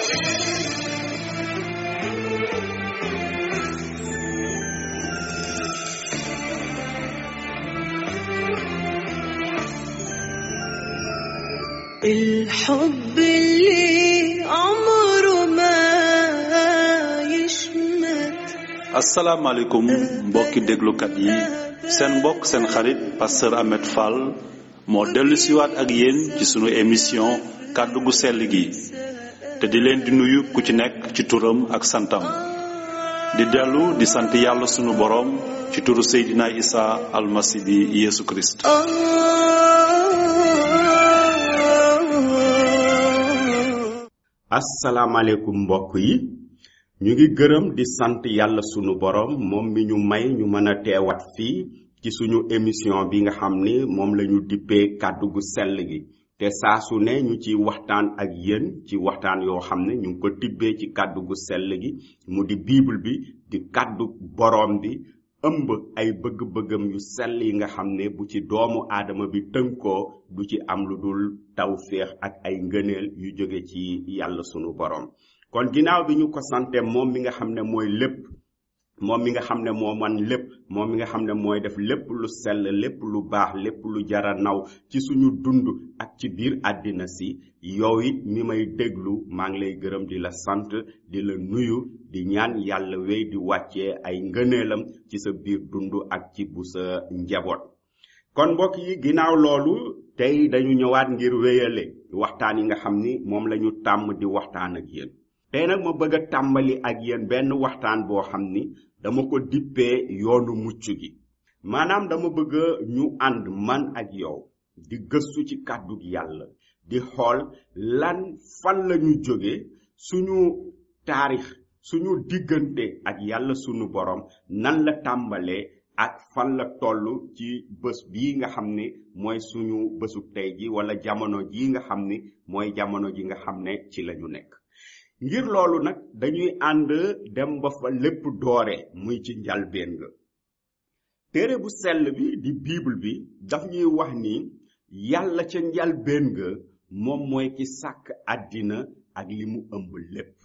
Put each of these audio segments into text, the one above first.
الحب اللي عمره ما يشمت asalaamaaleykum mbokki déglukat yi seen mbokk seen xarit pasteur Ahmed Fall moo dellu siwaat ak yéen ci sunu émission kàddu gu sell gi te di leen di nuyu ku ci nekk ci turam ak santam di dellu di sant yàlla sunu boroom ci turu Seydina Isa almasi bi Yeesu Kirist آه asalaamaaleykum mbokk yi ñu ngi gërëm di sant yàlla sunu borom moom mi ñu may ñu mën a teewaat fii ci suñu émission bi nga xam ni moom la ñu dippee kàddu gu sell gi te saa su ne ñu ci waxtaan ak yéen ci waxtaan yoo xam ne ñu ngi ko tibbee ci kàddu gu sell gi mu di bible bi di kàddu borom bi ëmb ay bëgg-bëggam yu sell yi nga xam ne bu ci doomu aadama bi tënkoo du ci am lu dul tawféex ak ay ngëneel yu jóge ci yàlla sunu borom kon ginnaaw bi ñu ko sante moom mi nga xam ne mooy lépp moom mi nga xam ne moo man lépp moom mi nga xam ne mooy def lépp lu sell lépp lu baax lépp lu jara naw ci suñu dund ak ci biir àddina si yow it mi may déglu maa ngi lay gërëm di la sant di la nuyu di ñaan yàlla wéy di wàccee ay ngëneelam ci sa biir dund ak ci bu sa njaboot kon mbokk yi ginnaaw loolu tey dañu ñëwaat ngir wéyale waxtaan yi nga xam ni moom la ñu tàmm di waxtaan ak yéen tey nag ma bëgg a tàmbali ak yéen benn waxtaan boo xam ni dama ko dippee yoonu mucc gi maanaam dama bëgg ñu ànd man ak yow di gëstu ci kàddu yàlla di xool lan fan la ñu jóge suñu taarix suñu diggante ak yàlla sunu borom nan la tàmbalee ak fan la toll ci bés bii nga xam ni mooy suñu bésu tey ji wala jamono ji nga xam ni mooy jamono ji nga xam ne ci lañu nekk ngir loolu nag dañuy ànd dem ba fa lépp doore muy ci njalbeen ga téere bu sell bi di bible bi daf ñuy wax ni yàlla ca njalbeen ga moom mooy ki sàkk àddina ak li mu ëmb lépp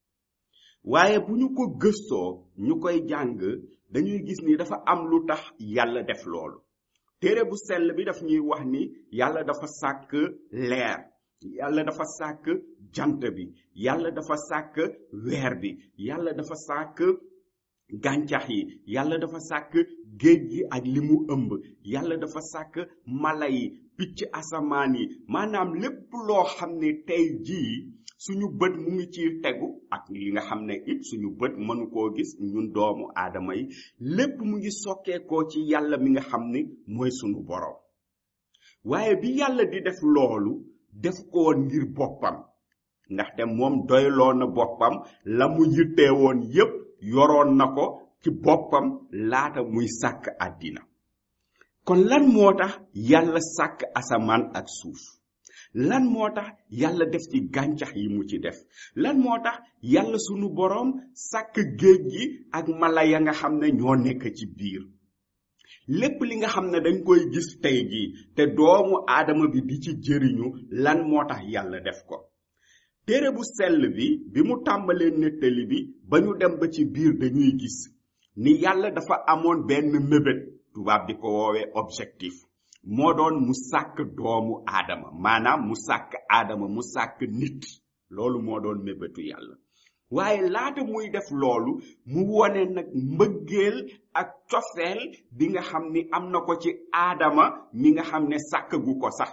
waaye bu ñu ko gëstoo ñu koy jàng dañuy gis ni dafa am lu tax yàlla def loolu téere bu sell bi daf ñuy wax ni yàlla dafa sàkk leer yàlla dafa sàkk jant bi yàlla dafa sàkk weer bi yàlla dafa sàkk gàncax yi yàlla dafa sàkk géej gi ak li mu ëmb yàlla dafa sàkk mala yi picc asamaan yi maanaam lépp loo xam ne tey jii suñu bët mu ngi ci tegu ak li nga xam ne it suñu bët mënu koo gis ñun doomu aadama yi lépp mu ngi sokkeekoo ci yàlla mi nga xam ni mooy sunu borom waaye bi yàlla di def loolu def ko woon ngir boppam ndaxte moom doyloo na boppam la mu yittee woon yépp yoroon na ko ci boppam laata muy sàkk àddina kon lan moo tax yàlla sàkk asamaan ak suuf lan moo tax yàlla def ci gàncax yi mu ci def lan moo tax yàlla sunu boroom sàkk géej gi ak mala ya nga xam ne ñoo nekk ci biir lépp li nga xam ne dañ koy gis tey jii te doomu aadama bi di ci jëriñu lan moo tax yàlla def ko téere bu sell bi bi mu tàmbalee nettali bi ba ñu dem ba ci biir dañuy gis ni yàlla dafa amoon benn mébét tubaab di ko woowee objectif moo doon mu sàkk doomu aadama maanaam mu sàkk aadama mu sàkk nit loolu moo doon mébétu yàlla waaye laata muy def loolu mu wone nag mbëggeel ak cofeel bi nga xam ni am na ko ci aadama mi nga xam ne sàkk gu ko sax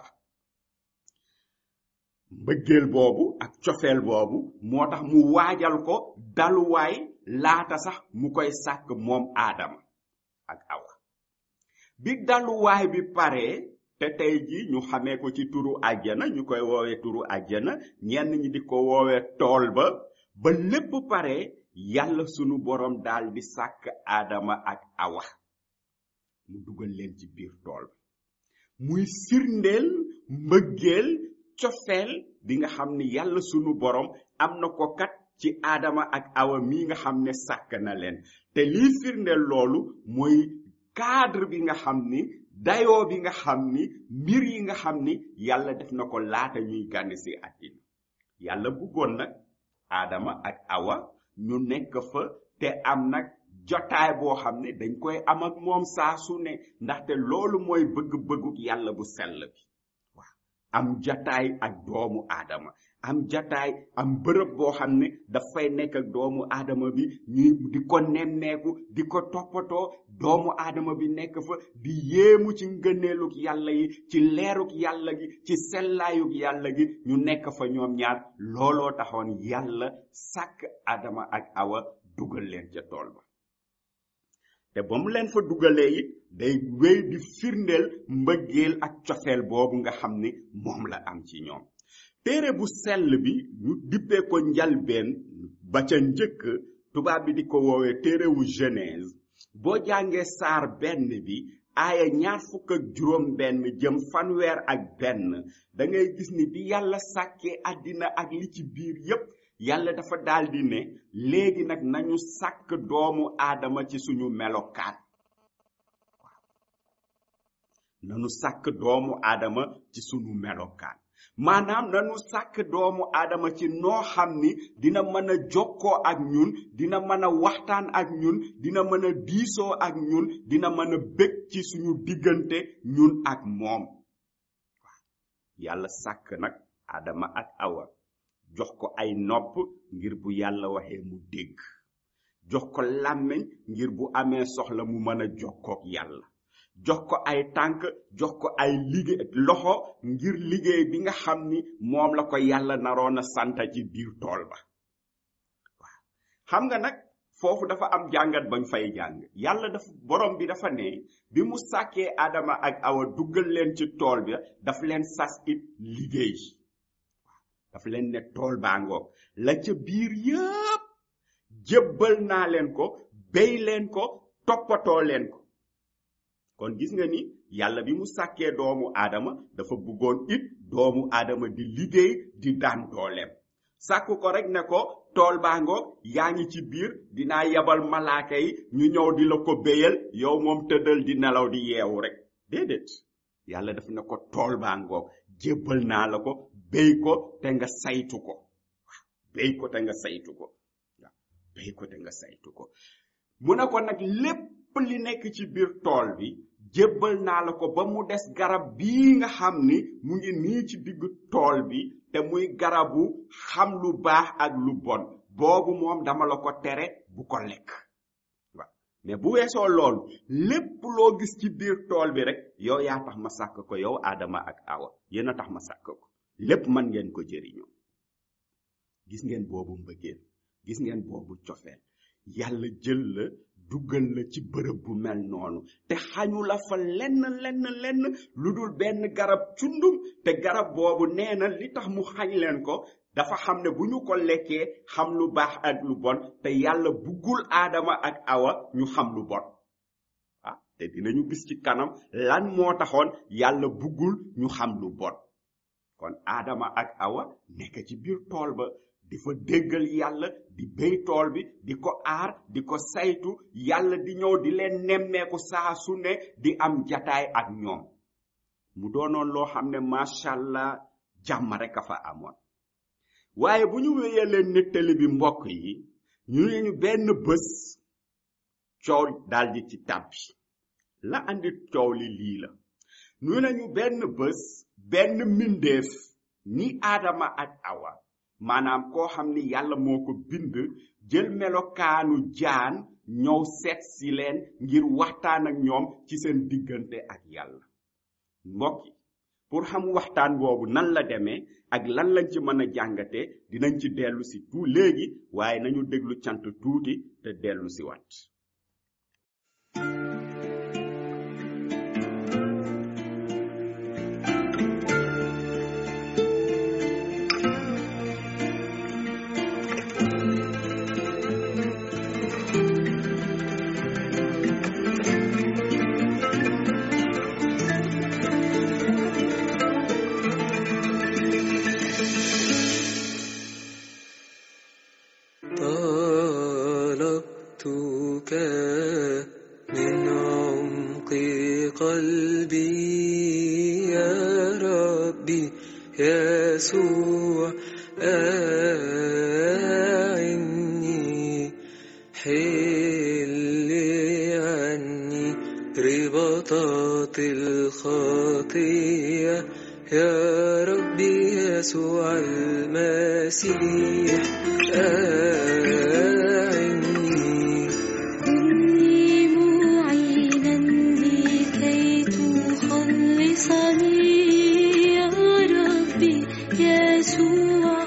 mbëggeel boobu ak cofeel boobu moo tax mu waajal ko daluwaay laata sax mu koy sàkk moom aadama ak awa bi daluwaay bi paree te tey ji ñu xamee ko ci turu àjjana ñu koy woowee turu àjjana ñenn ñi di ko woowee tool ba ba lépp pare yàlla sunu borom daal di sàkk aadama ak awa mu dugal leen ci biir tool muy firndeel mbëggeel cofeel bi nga xam ni yàlla sunu borom am na ko kat ci aadama ak awa mii nga xam ne sàkk na leen te lii firndeel loolu mooy cadre bi nga xam ni dayoo bi nga xam ni mbir yi nga xam ni yàlla def na ko laata ñuy gànn si àddina yàlla bëggoon nag Adama ak Awa ñu nekk fa te am nag jotaay boo xam ne dañ koy am ak moom saa su ne ndaxte loolu mooy bëgg-bëggu yàlla bu sell bi waaw am jotaay ak doomu aadama am jotaay am bërëb boo xam ne dafay nekk ak doomu aadama bi ñuy di ko nemmeeku di ko toppatoo doomu aadama bi nekk fa di yéemu ci ngëneeluk yàlla yi ci leeruk yàlla gi ci sellaayuk yàlla gi ñu nekk fa ñoom ñaar looloo taxoon yàlla sàkk aadama ak awa dugal leen ca tool ba te ba mu leen fa dugalee it day wéy di firndeel mbëggeel ak cofeel boobu nga xam ni moom la am ci ñoom téere bu sell bi ñu dippee ko njalbeen ba ca njëkk tubaab bi di ko woowee téere wu genèse boo jàngee saar benn bi aaya ñaar fukk ak juróom benn jëm fanweer ak benn da ngay gis ni bi yàlla sàkkee àddina ak li ci biir yépp yàlla dafa daldi ne léegi nag nañu sàkk doomu aadama ci suñu melokaan nanu sàkk doomu aadama ci suñu melokaan maanaam nanu sàkk doomu aadama ci noo xam ni dina mën a jokkoo ak ñun dina mën a waxtaan ak ñun dina mën a diisoo ak ñun dina mën a bég ci suñu diggante ñun ak moom yàlla sàkk nag aadama ak awa jox ko ay nopp ngir bu yàlla waxee mu dégg jox ko làmmiñ ngir bu amee soxla mu mën a jokkook yàlla jox ko ay tànk jox ko ay liggéey loxo ngir liggéey bi nga xam ni moom la ko yàlla naroon a santa ci biir tool ba waaw xam nga nag foofu dafa am jàngat bañ fay jàng yàlla dafa borom bi dafa ne bi mu sàkkee adama ak awa duggal leen ci tool bi daf leen sas it liggéey dafa leen ne tool baa ngoog la ca biir yëpp jébbal naa leen ko béy leen ko toppatoo leen ko kon gis nga ni yàlla bi mu sàkkee doomu aadama dafa bëggoon it doomu aadama di liggéey di daan dooleem sàkk ko rek ne ko tool baa ngoog yaa ngi ci biir dinaa yebal malaaka yi ñu ñëw di la ko béyal yow moom tëddal di nelaw di yeewu rek déedéet yàlla daf ne ko tool baa ngoog jébbal naa la ko béy ko te nga saytu ko waaw béy ko te nga saytu ko waaw béy ko te nga saytu ko mu ne ko nag lépp li nekk ci biir tool bi jébbal naa la ko ba mu des garab bii nga xam ni mu ngi nii ci diggu tool bi te muy garabu xam lu baax ak lu bon boobu moom dama la ko tere bu ko lekk waaw mais bu weesoo loolu lépp loo gis ci biir tool bi rek yow yaa tax ma sàkk ko yow Adama ak Awa yéen a tax ma sàkk ko lépp man ngeen ko jëriñoo gis ngeen boobu mbëggeel gis ngeen boobu cofeel yàlla jël la duggal la ci bërëb bu mel noonu te xañu la fa lenn lenn lenn lu dul benn garab cundum te garab boobu nee na li tax mu xañ leen ko dafa xam ne bu ñu ko lekkee xam lu baax ak lu bon te yàlla buggul aadama ak awa ñu xam lu bon ah te dinañu gis ci kanam lan moo taxoon yàlla buggul ñu xam lu bon kon aadama ak awa nekk ci biir tool ba di fa déggal yàlla di béy tool bi di ko aar di ko saytu yàlla di ñëw di leen nemmeeku saa su ne di am jataay ak ñoom mu doonoon loo xam ne macha allah jàmm rek a fa amoon waaye bu ñu wéyee leen nettali bi mbokk yi ñu ne ñu benn bés coow daldi ci tàbbi la andi coow li lii la ñu ne ñu benn bés benn mbindeef ni aadama ak awa maanaam koo xam ni yàlla moo ko bind jël melokaanu jaan ñëw seet si leen ngir waxtaan ak ñoom ci seen diggante ak yàlla mbokk yi pour xam waxtaan boobu nan la demee ak lan lañ ci mën a jàngate dinañ ci dellu si tout léegi waaye nañu déglu cant tuuti te dellu si wat طلبتك من عمق قلبي يا ربي يسوع خطي الخطية يا ربي يسوع المسيح أعني كني معينا لكي تخلصني يا ربي يسوع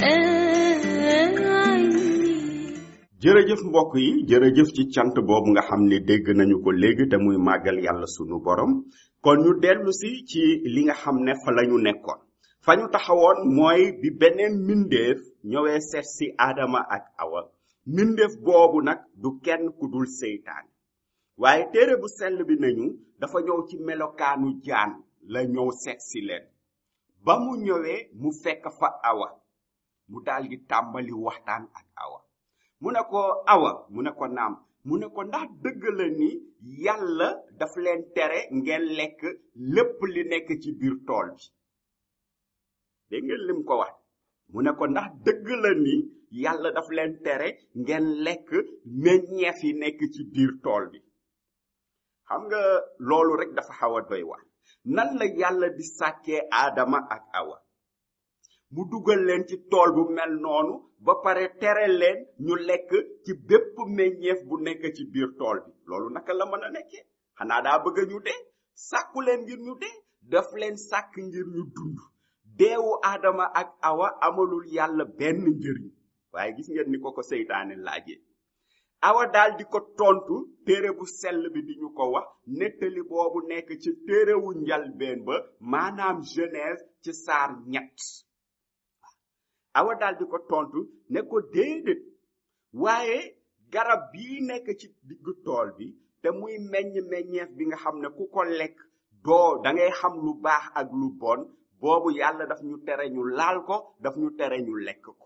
أعني jërëjëf mbokk yi jërëjëf ci cant boobu nga xam ne dégg nañu ko léegi te muy màggal yàlla sunu borom kon ñu dellu si ci li nga xam ne fa lañu nekkoon fa ñu taxawoon mooy bi beneen mbindeef ñëwee seet si aadama ak awa mbindeef boobu nag du kenn ku dul seytaan waaye téere bu sell bi nañu dafa ñëw ci melokaanu jaan la ñëw seet si leen ba mu ñëwee mu fekk fa awa mu daldi tàmbali waxtaan ak awa mu ne ko awa mu ne ko naam mu ne ko ndax dëgg la ni yàlla daf leen tere ngeen lekk lépp li nekk ci biir tool bi dégg ngeen lim ko wax mu ne ko ndax dëgg la ni yàlla daf leen tere ngeen lekk meññeef yi nekk ci biir tool bi xam nga loolu rek dafa xaw a doy wax nan la yàlla di sàkkee aadama ak awa mu dugal leen ci tool bu mel noonu ba pare tere leen ñu lekk ci bépp meññeef bu nekk ci biir tool bi loolu naka la mën a nekkee xanaa daa bëgg ñu dee sàkku leen ngir ñu dee daf leen sàkk ngir ñu dund deewu aadama ak awa amalul yàlla benn njëriñ waaye gis ngeen ni ko ko seytaane laajee awa daal di ko tontu téere bu sell bi di ñu ko wax nettali boobu nekk ci téerewu njalbeen ba maanaam genèse ci saar ñett awa daal di ko tontu ne ko déedéet waaye garab bii nekk ci diggu tool bi te muy meññ meññeef bi nga xam ne ku ko lekk doo da ngay xam lu baax ak lu bon boobu yàlla daf ñu tere ñu laal ko daf ñu tere ñu lekk ko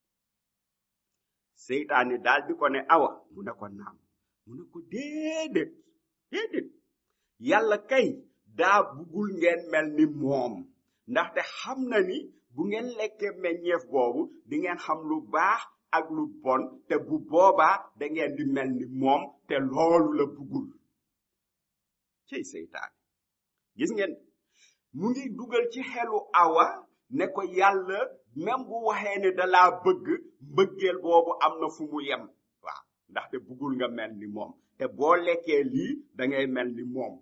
seytaane daal di ko ne awa mu ne ko naam mu ne ko déedéet déedéet yàlla kay daa buggul ngeen mel ni moom ndaxte xam na ni bu ngeen lekkee meññeef boobu di ngeen xam lu baax ak lu bon te bu boobaa da ngeen di mel ni moom te loolu la buggul cey seytaane gis ngeen mu ngi dugal ci xelu awa ne ko yàlla même bu waxee ne dalaa bëgg mbëggeel boobu am na fu mu yem waaw ndaxte buggul nga mel ni moom te boo lekkee lii da ngay mel ni moom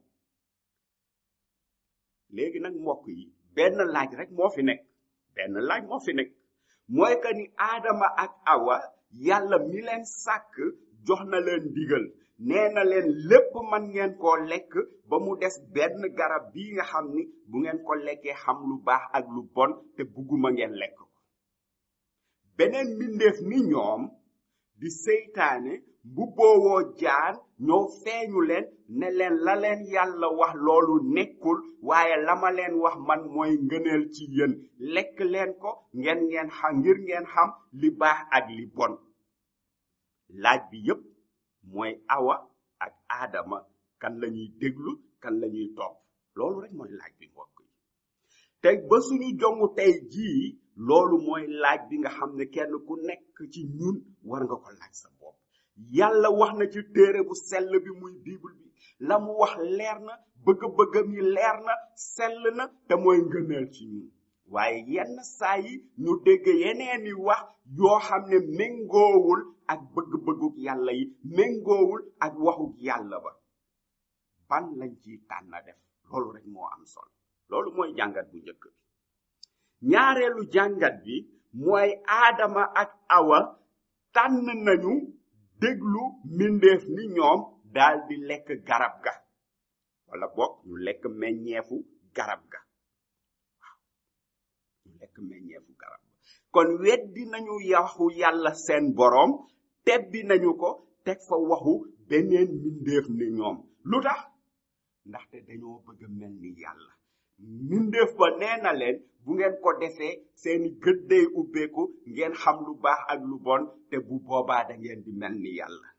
léegi nag mbokk yi benn laaj rek moo fi nekk benn laaj moo fi nekk mooy que ni aadama ak awa yàlla mi leen sàkk jox na leen ndigal nee na leen lépp man ngeen koo lekk ba mu des benn garab bii nga xam ni bu ngeen ko lekkee xam lu baax ak lu bon te bugguma ngeen lekk ko beneen mbindeef ni ñoom di seytaane mbubboowoo jaan ñëw feeñu leen ne leen la leen yàlla wax loolu nekkul waaye la ma leen wax man mooy ngëneel ci yéen lekk leen ko ngeen ngeen xam ngir ngeen xam li baax ak li bon laaj bi yépp mooy awa ak aadama kan lañuy déglu kan lañuy topp loolu rek mooy laaj bi mbokk yi tey ba suñu jongu tey jii loolu mooy laaj bi nga xam ne kenn ku nekk ci ñun war nga ko laaj sa bopp yàlla wax na ci téere bu sell bi muy bible bi la mu wax leer na bëgg-bëggam yi leer na sell na te mooy ngëneel ci ñun waaye yenn saa yi ñu dégg yeneeni wax yoo xam ne méngoowul ak bëgg-bëgguk yàlla yi méngoowul ak waxuk yàlla ba ban lañ ciy tànn def loolu rek moo am solo loolu mooy jàngat bu njëkk bi ñaareelu jàngat bi mooy aadama ak awa tànn nañu déglu mbindeef ni ñoom daal di lekk garab ga wala boog ñu lekk meññeefu garab ga waaw ñu lekk meññeefu garab ga kon weddi nañu waxu yàlla seen boroom tebbi nañu ko teg fa waxu beneen mbindeef ni ñoom lu tax ndaxte dañoo bëgg a mel ni yàlla mbindeef ba nee na leen bu ngeen ko defee seeni gët day ubbeeku ngeen xam lu baax ak lu bon te bu boobaa da ngeen di mel ni yàlla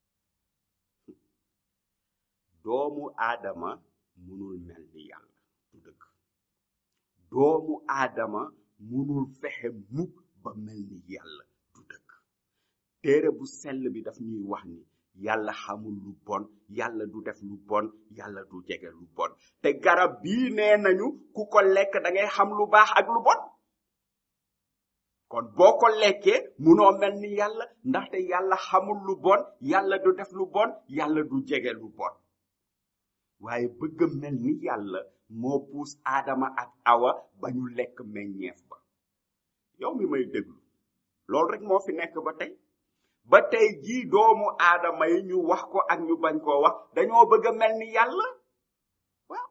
doomu aadama munul mel ni yàlla du dëgg doomu aadama munul fexe mukk ba mel ni yàlla du dëgg téere bu sell bi daf ñuy wax ni yàlla xamul lu bon yàlla du def lu bon yàlla du jege lu bon te garab bii nee nañu ku ko lekk da ngay xam lu baax ak lu bon kon boo ko lekkee munoo mel ni yàlla ndaxte yàlla xamul lu bon yàlla du def lu bon yàlla du jege lu bon waaye bëgg mel ni yàlla moo puus aadama ak awa ba ñu lekk meññeef ba yow mi may déglu loolu rek moo fi nekk ba tey ba tey jii doomu aadama yi ñu wax ko ak ñu bañ koo wax dañoo bëgg a mel ni yàlla waaw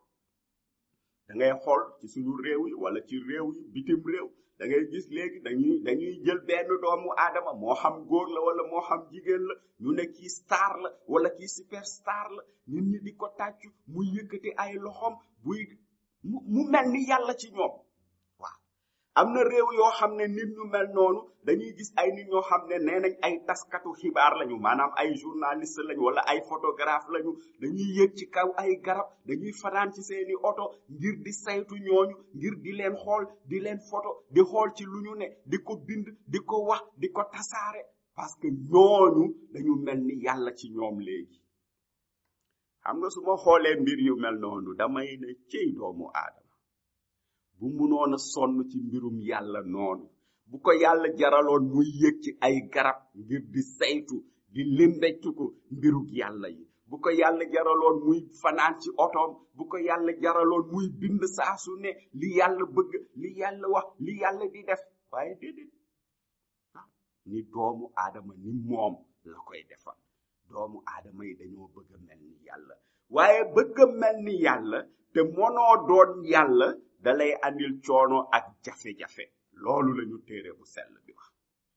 da ngay xool ci suñu réew yi wala ci réew yi bitim réew da ngay gis léegi dañuy dañuy jël benn doomu aadama moo xam góor la wala moo xam jigéen la ñu ne kii star la wala kii superstar la nit ñi di ko tàccu muy yëkkati ay loxoom buy mu mu mel ni yàlla ci ñoom waaw am na réew yoo xam ne nit ñu mel noonu dañuy gis ay nit ñoo xam ne nee nañ ay taskatu xibaar lañu maanaam ay journaliste lañu wala ay photographe lañu dañuy yëg ci kaw ay garab dañuy fanaan ci seeni oto ngir di saytu ñooñu ngir di leen xool di leen photo di xool ci lu ñu ne di ko bind di ko wax di ko tasaare parce que ñooñu dañu mel ni yàlla ci ñoom léegi xam nga su ma xoolee mbir yu mel noonu damay ne cëy doomu aadama bu munoon a sonn ci mbirum yàlla noonu bu ko yàlla jaraloon muy yëg ci ay garab ngir di saytu di limbeccu ko mbirug yàlla yi bu ko yàlla jaraloon muy fanaan ci otoom bu ko yàlla jaraloon muy bind saa su ne li yàlla bëgg li yàlla wax li yàlla di def waaye déedéet ah ni doomu aadama ni moom la koy defal doomu aadama yi dañoo bëgg a mel ni yàlla waaye bëgg a mel ni yàlla te mënoo doon yàlla dalay andil coono ak jafe-jafe loolu lañu téere bu sell bi wax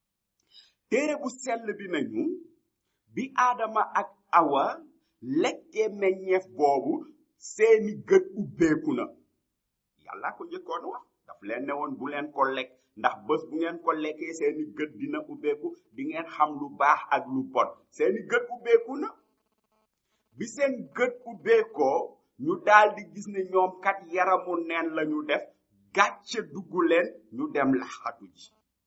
téere bu sell bi nañu bi aadama ak awa lekkee meññeef boobu seeni gët ubbeeku na yàlla ko njëkkoon wax daf leen ne woon bu leen ko lekk ndax bés bu ngeen ko lekkee seeni gët dina ubbeeku di ngeen xam lu baax ak lu bon seeni gët ubbeeku na bi seen gët ubbeekoo ñu daldi gis ne ñoom kat yaramu neen lañu def gàcce dugg leen ñu dem laxatu ji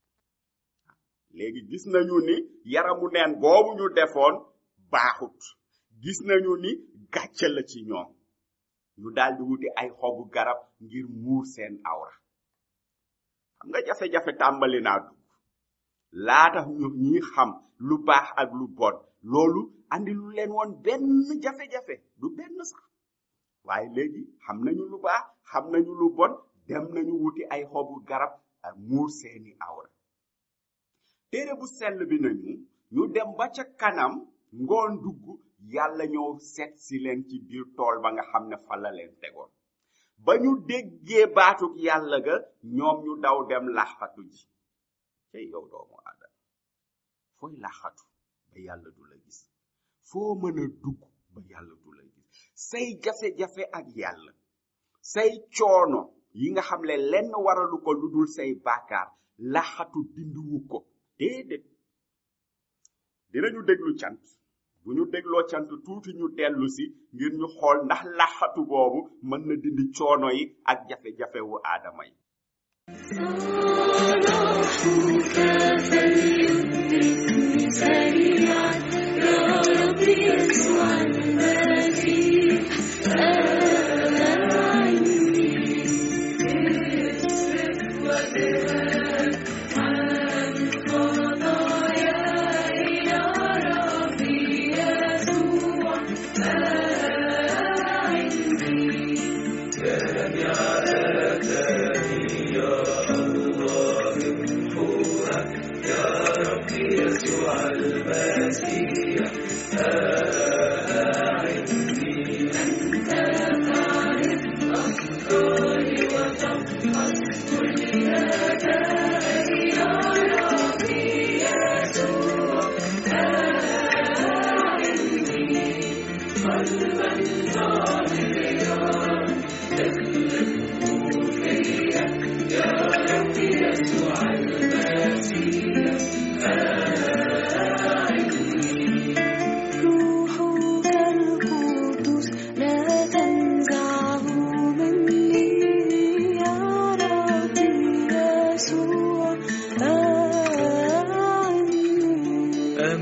léegi gis nañu ni yaramu neen boobu ñu defoon baaxut gis nañu ni gàcce la ci ñoom ñu daldi wuti ay xobu garab ngir muur seen awra xam nga jafe-jafe tàmbali naa dugg laata ñu ñi xam lu baax ak lu bon loolu andi lu leen woon benn jafe-jafe du benn sax waaye léegi xam nañu lu baax xam nañu lu bon dem nañu wuti ay xobu garab ak muur seeni awra téere bu sell bi nañu ñu dem ba ca kanam ngoon dugg yàlla ñëw seet si leen ci biir tool ba nga xam ne fa la leen tegoon ba ñu déggee baatuk yàlla ga ñoom ñu daw dem laxatu ji cey yow doomu aadama fooy laxatu ba yàlla du la gis foo mën a dugg ba yàlla du la gis say jafe-jafe ak yàlla say coono yi nga xam ne lenn waralu ko lu dul say baakaar laxatu dindiwu ko déedéet dinañu déglu cant bu ñu dégloo cant tuuti ñu dellu si ngir ñu xool ndax laxatu boobu mën na dindi coono yi ak jafe-jafe wu aadama yi صلاحك فليدركني سريعا يا رب يسوع المسيح أعني اصرف وجهك عن خطاياي يا ربي يسوع أعني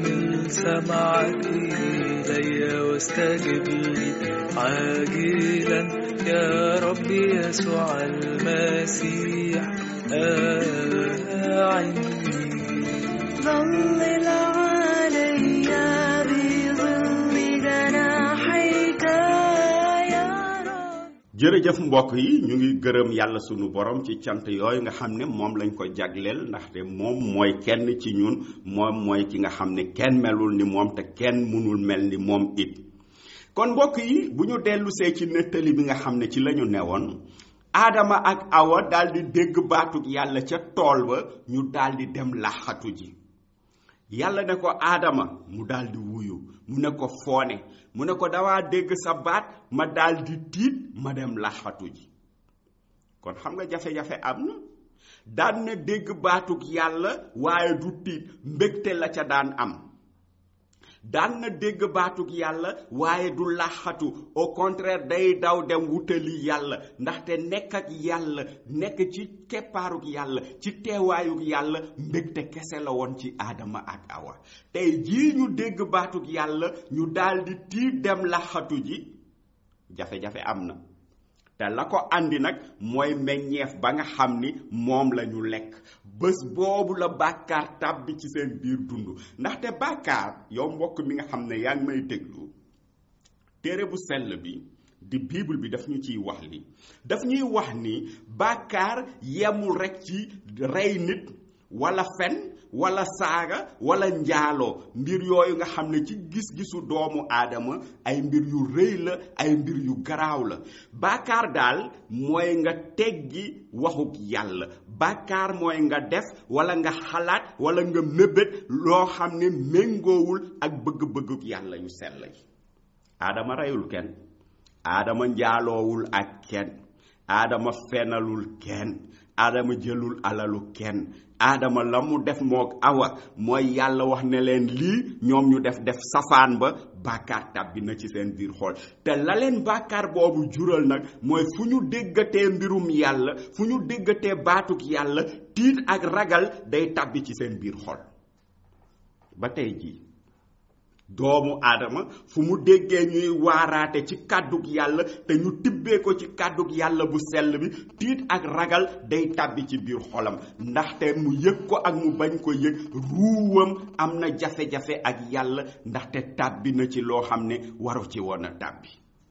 حمل سمعك إلي واستجب لي عاجلا يا رب يسوع المسيح أعني ظلل علي بظل جناحيك يا رب jërëjëf mbokk yi ñu ngi gërëm yàlla sunu borom ci cant yooyu nga xam ne moom lañ ko jagleel ndaxte moom mooy kenn ci ñun moom mooy ki nga xam ne kenn melul ni moom te kenn mënul mel ni moom it kon mbokk yi bu ñu dellusee ci nettali bi nga xam ne ci lañu newoon aadama ak awa daldi dégg baatug yàlla ca tool ba ñu daldi dem laxatu ji yàlla ne ko aadama mu daldi wuyu mu ne ko foone mu ne ko dawaa dégg sa baat ma daldi tiit ma dem laxatu ji kon xam nga jafe-jafe am na daan na dégg baatug yàlla waaye du tiit mbégte la ca daan am daan na dégg baatug yàlla waaye du laxatu au contraire day daw dem wutali yàlla ndaxte nekk ak yàlla nekk ci keppaarug yàlla ci teewaayug yàlla mbégte kese la woon ci aadama ak awa tey jii ñu dégg baatug yàlla ñu daldi tiit dem laxatu ji jafe-jafe am na te la ko andi nag mooy meññeef ba nga xam ni moom la ñu lekk bés boobu la bàkkaar tàbbi ci seen biir dund ndaxte bàkkaar yow mbokk mi nga xam ne yaa ngi may déglu téere bu sell bi di bible bi daf ñu ciy wax li daf ñuy wax ni bàkkaar yemul rekk ci rey nit walla fen walla saaga walla njaaloo mbir yooyu nga xam ne ci gis-gisu doomu aadama ay mbir yu rëy la ay mbir yu garaaw la bàkkaar daal mooy nga teggi waxuk yàlla bàkkaar mooy nga def walla nga xalaat walla nga mébét loo xam ne méngoowul ak bëgg-bëgguk yàlla yu sell yi aadama reyul kenn aadama njaaloowul ak kenn aadama fenalul kenn aadama jëlul alalu kenn aadama la mu def mook awa mooy yàlla wax ne leen lii ñoom ñu def def safaan ba bàkkaar tàbbi na ci seen biir xol te la leen bàkkaar boobu jural nag mooy fu ñu déggatee mbirum yàlla fu ñu déggatee baatuk yàlla tiit ak ragal day tàbbi ci seen biir xol ba tey jii doomu aadama fu mu déggee ñuy waaraate ci kàddug yàlla te ñu tibbee ko ci kàddug yàlla bu sell bi tiit ak ragal day tàbbi ci biir xolam ndaxte mu yëg ko ak mu bañ ko yëg ruuwam am na jafe-jafe ak yàlla ndaxte tàbbi na ci loo xam ne waru ci woon a tàbbi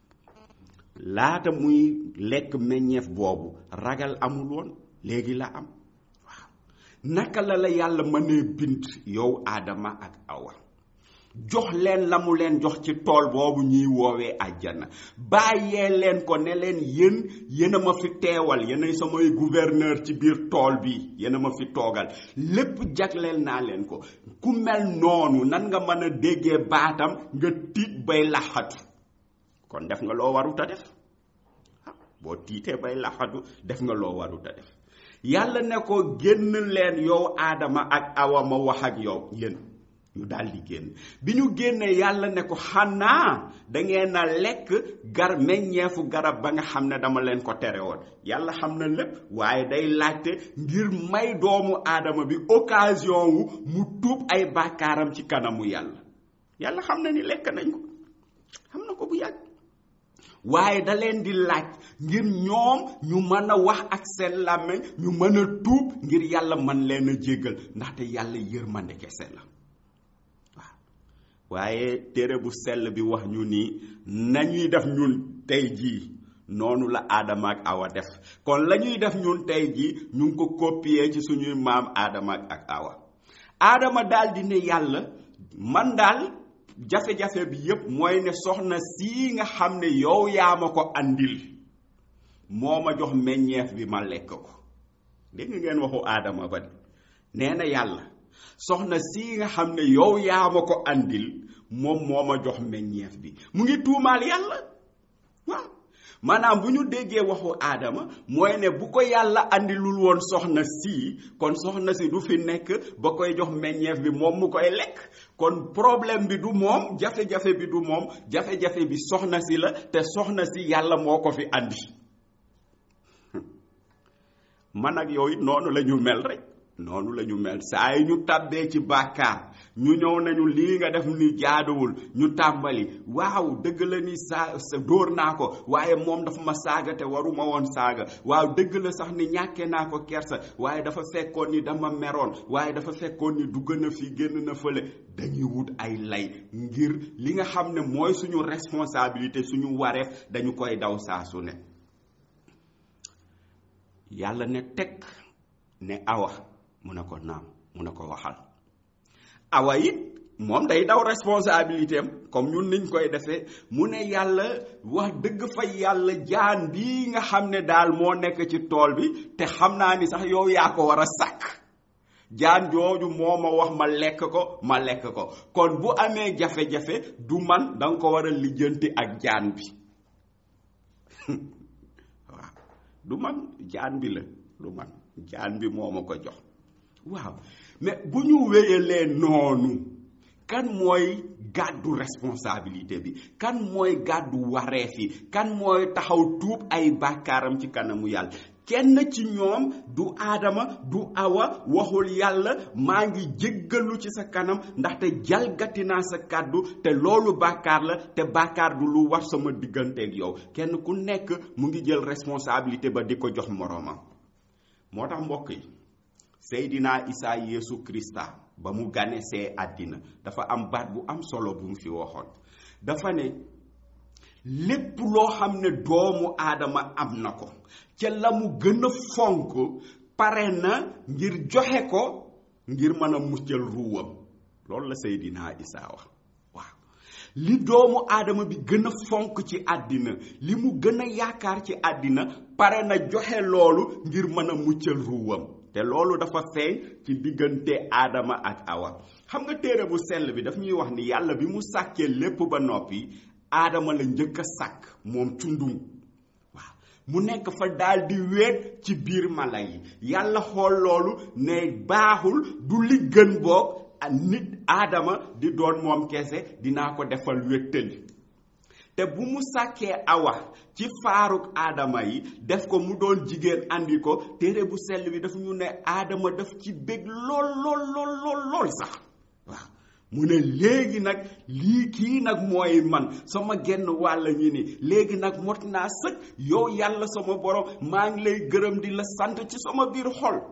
laata muy lekk meññeef boobu ragal amul woon léegi la am waaw naka la la yàlla mënee bind yow aadama ak awa jox leen la mu leen jox ci tool boobu ñuy woowee àjjana bàyyee leen ko ne leen yéen yéen a ma fi teewal yéenay samay gouverneur ci biir tool bi yéen a ma fi toogal lépp jagleel naa leen ko ku mel noonu nan nga mën a déggee baatam nga tiit bay laxatu kon def nga loo warut a def ah boo tiitee bay laxatu def nga loo warut a def yàlla ne ko génn leen yow aadama ak awa ma wax ak yow yéen ñu daal di génn bi ñu génnee yàlla ne ko xanaa da ngeen a lekk gar meññeefu garab ba nga xam ne dama leen ko tere woon yàlla xam na lépp waaye day laajte ngir may doomu aadama bi occasion wu mu tuub ay bàkkaaram ci kanamu yàlla yàlla xam na ni lekk nañ ko xam na ko bu yàgg waaye da leen di laaj ngir ñoom ñu mën a wax ak seen làmmiñ ñu mën a tuub ngir yàlla mën leen a jéggal ndaxte yàlla yërmande kese la waaye téere bu sell bi wax ñu ni nañuy def ñun tey jii noonu la aadama ak awa def kon la ñuy def ñun tey jii ñu ngi ko copier ci suñuy maam aadama ak awa aadama daal di ne yàlla man daal jafe-jafe bi yépp mooy ne soxna sii nga xam ne yow yaa ma ko andil moo ma jox meññeef bi ma lekk ko dégg ngeen waxu aadama ba de nee na yàlla soxna si nga xam ne yow yaa ma ko andil moom moo ma jox meññeef bi mu ngi tuumaal yàlla waaw maanaam bu ñu déggee waxu aadama mooy ne bu ko yàlla andilul woon soxna si kon soxna si du fi nekk ba koy jox meññeef bi moom mu koy lekk kon problème bi du moom jafe-jafe bi du moom jafe-jafe bi soxna si la te soxna si yàlla moo ko fi andi man ak yow it noonu la ñu mel rek noonu la ñu mel saa yi ñu tàbbee ci bàkkaar ñu ñëw nañu lii nga def ni jaaduwul ñu tàmbali waaw dëgg la ni saa sa dóor naa ko waaye moom dafa ma saaga te waruma woon saaga waaw dëgg la sax ni ñàkkee naa ko kersa waaye dafa fekkoon ni dama meroon waaye dafa fekkoon ni dugg na fi génn na fële dañuy wut ay lay ngir li nga xam ne mooy suñu responsabilité suñu wareef dañu koy daw saa su ne yàlla ne teg ne awa mu ne ko naam mu ne ko waxal awa it moom day daw responsabilité am comme ñun niñ koy defee mu ne yàlla wax dëgg fa yàlla jaan bii nga xam ne daal moo nekk ci tool bi te xam naa ni sax yow yaa ko war a sàkk jaan jooju moo ma wax ma lekk ko ma lekk ko kon bu amee jafe-jafe du man danga ko war a lijjanti ak jaan bi waaw du man jaan bi la du man jaan bi moo ma ko jox waaw mais bu ñu wéyalee noonu kan mooy gàddu responsabilité bi kan mooy gàddu wareef yi kan mooy taxaw tuub ay bàkkaaram ci kanamu yàlla kenn ci ñoom du aadama du awa waxul yàlla maa ngi jéggalu ci sa kanam ndaxte jalgati naa sa kàddu te loolu bàkkaar la te bàkkaar du lu war sama digganteeg yow kenn ku nekk mu ngi jël responsabilité ba di ko jox moroomam moo tax mbokk yi Seydina Isa Yeesu Krista ba mu ganesee àddina dafa am baat bu am solo bu mu fi waxoon dafa ne lépp loo xam ne doomu aadama am na ko ca la mu gën a fonk pare na ngir joxe ko ngir mën a muccal ruuwam loolu la Seydina Isa wax waaw li doomu aadama bi gën a fonk ci àddina li mu gën a yaakaar ci àddina pare na joxe loolu ngir mën a muccal ruuwam te loolu dafa feeñ ci diggante aadama ak awa xam nga téere bu sell bi daf ñuy wax ni yàlla bi mu sàkkee lépp ba noppi aadama la njëkk a sàkk moom cundum waaw mu nekk fa daal di wéet ci biir mala yi yàlla xool loolu ne baaxul du li gën boog nit aadama di doon moom kese dinaa ko defal wéttali te bu mu sàkkee awa ci faaruk aadama yi def ko mu doon jigéen andi ko téere bu sell bi dafa ñu ne aadama daf ci bég lool lool lool lool lool sax waaw mu ne léegi nag lii kii nag mooy man sama genn wàll ñi ni léegi nag mot naa sëkk yow yàlla sama borom maa ngi lay gërëm di la sant ci sama biir xol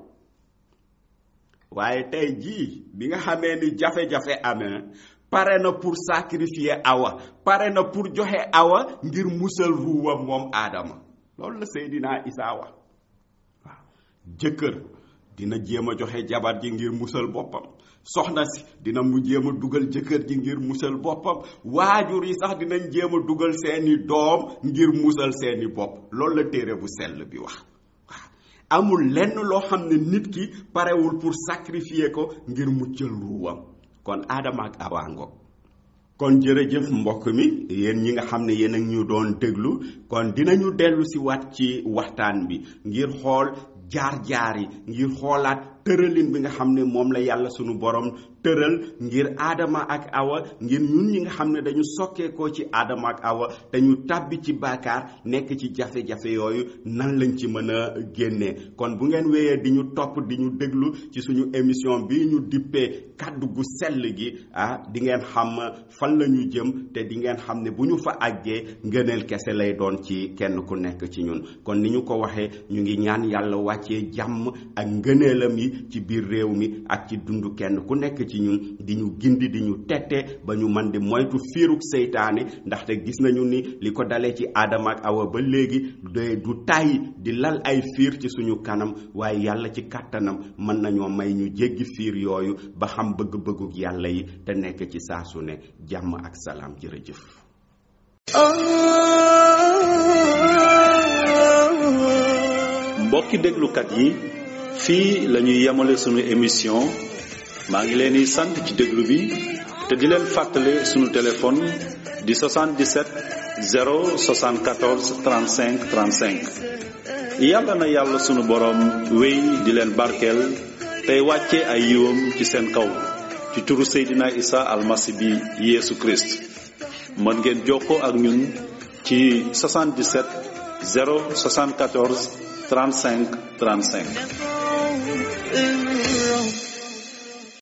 waaye tey jii bi nga xamee ni jafe-jafe amee pare na pour sacrifier awa pare na pour joxe awa ngir musal ruuwam moom aadama loolu la Seydina Isa wax waaw jëkkër dina jéem a joxe jabar ji ngir musal boppam soxna si dina mu jéem a dugal jëkkër ji ngir musal boppam waajur yi sax dinañ jéem a dugal seeni doom ngir musal seeni bopp loolu la téere bu sell bi wax waaw amul lenn loo xam ne nit ki parewul pour sacrifier ko ngir muccal ruuwam kon aadama ak awaango kon jërëjëf mbokk mi yéen ñi nga xam ne yéen ak ñu doon déglu kon dinañu dellu si waat ci waxtaan bi ngir xool jaar-jaar yi ngir xoolaat tëralin bi nga xam ne moom la yàlla sunu borom tëral ngir aadama ak awa ngir ñun ñi nga xam ne dañu sokkeekoo ci aadama ak awa te ñu tàbbi ci baakaar nekk ci jafe-jafe yooyu nan lañ ci mën a génnee kon bu ngeen wéyee di ñu topp di ñu déglu ci suñu émission bi ñu dippee kàddu gu sell gi ah di ngeen xam fan la ñu jëm te di ngeen xam ne bu ñu fa àggee ngëneel kese lay doon ci kenn ku nekk ci ñun kon ni ñu ko waxee ñu ngi ñaan yàlla wàccee jàmm ak ngëneelam yi ci biir réew mi ak ci dund kenn ku nekk ci ñun di ñu gindi di ñu tette ba ñu man di moytu fiiruk seytaane ndaxte gis nañu ni li ko dalee ci aadama ak awa ba léegi de du tàyyi di lal ay fiir ci suñu kanam waaye yàlla ci kàttanam mën nañoo may ñu jéggi fiir yooyu ba xam bëgg-bëgguk yàlla yi te nekk ci saa su ne jàmm ak salaam jërëjëf mbokki déglukat yi fii la ñuy yemale sunu émission maa ngi leen di sant ci déglu bi te di leen fàttale sunu téléphone di 77 074 35 35 yàlla na yàlla sunu boroom wéy di leen barkeel tey wàcce ay yiwam ci seen kaw ci turu Seydina Isa almasi bi Yeesu Christ mën ngeen jokkoo ak ñun ci 77 074 35 35